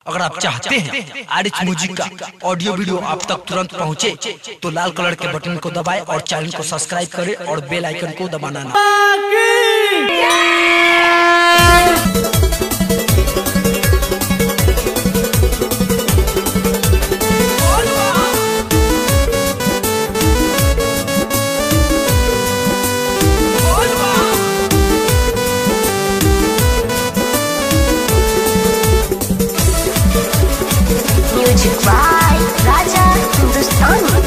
अगर आप चाहते हैं आर एच म्यूजिक का ऑडियो वीडियो आप तक तुरंत पहुंचे, तो लाल कलर के बटन को दबाएं और चैनल को सब्सक्राइब करें और बेल आइकन को दबाना ना Music by Raja Hindustani.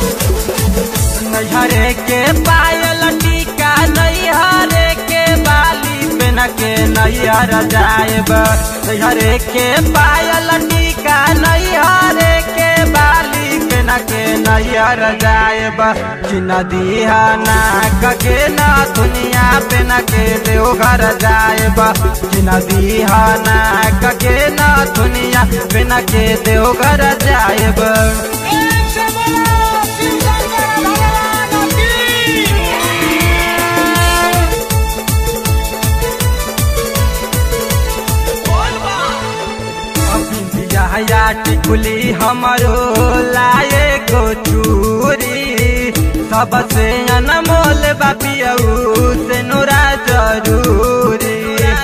नैहरे के पायल टीका नैहरे के बाली पेन के नैहर जाएब नैहरे के पायल टीका नैहरे के बाली पेन के नैहर जाएब कि नदिया ना कके ना दुनिया पेन के देवघर जाएब कि नदिया ना कके ना दुनिया पेन के देवघर जाएब बिया टिकुली हमरो लाए गो चूरी सबसे अनमोल बापियऊ से नोरा जरूरी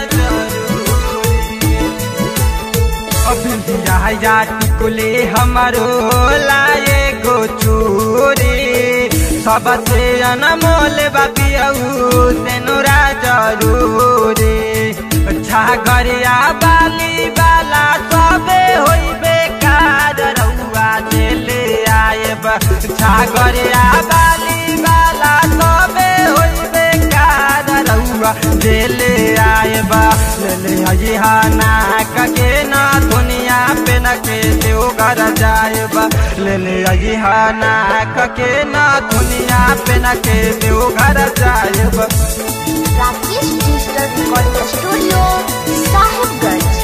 बिया टिकुली हमरो लाए गो चूरी सबसे अनमोल बापियऊ से नोरा जरूरी छागरिया बाली बाला सबे होइबे कार रउआ देले आएब छागरिया बाली बाला सबे होइबे कार रउआ देले आएब लेले हजिहा ना कके ना दुनिया पे न के देव घर जाएब लेले हजिहा ना कके ना दुनिया पे न के देव घर जाएब Rakesh Digital Recording Studio, Sahibganj.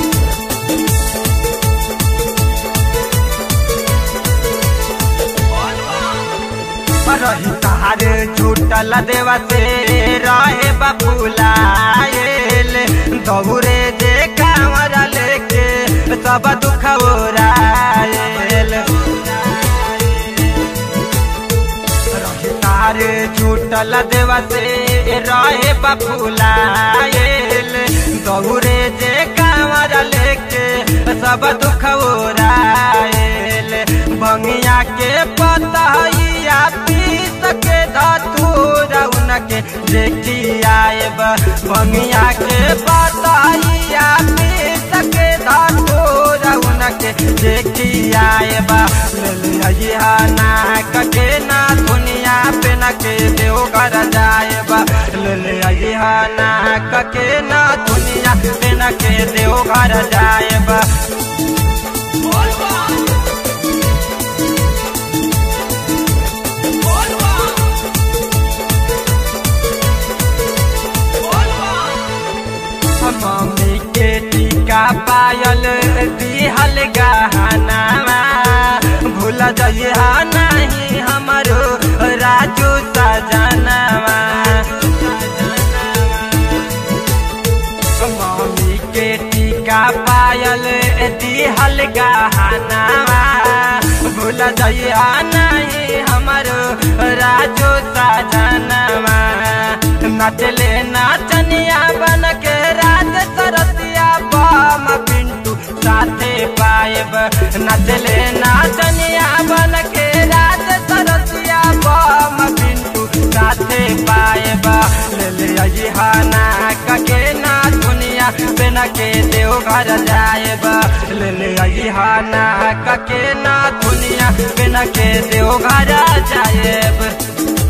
रही तारे छूटल देवा से रहे बबुलाएल दौरे जे कांवर लेके सब दुख ओराएल रही तारे छूटल देवा से रहे बबुलाएल दौरे जे कांवर लेके सब दुख ओराएल भंगिया के पतहिया पीस के धतूरा उनके देखी आएब भंगिया के पतहिया पीस के धतूरा उनके देखी आएब ललिया ना कटे ना दुनिया पे न के देव कर जाएब ललिया ना कके ना दुनिया पे न के देव घर जाएब मम्मी के टीका पायल दिहल गहनामा भूल जइहा नहीं हमरो राजू सजनामा मम्मी के टीका पायल दिहल गहनामा भूल जइहा नहीं हमरो राजू सजनामा नचले नाचनिया बन के राज सरसिया बम पिंटू साथे पाएब नचले नाचनिया बन के राज सरसिया बम पिंटू साथे पाएब ले अजिहाना कके ना दुनिया बिन के देव घर जाएब ले अजिहाना कके ना दुनिया बिन के देव घर जाएब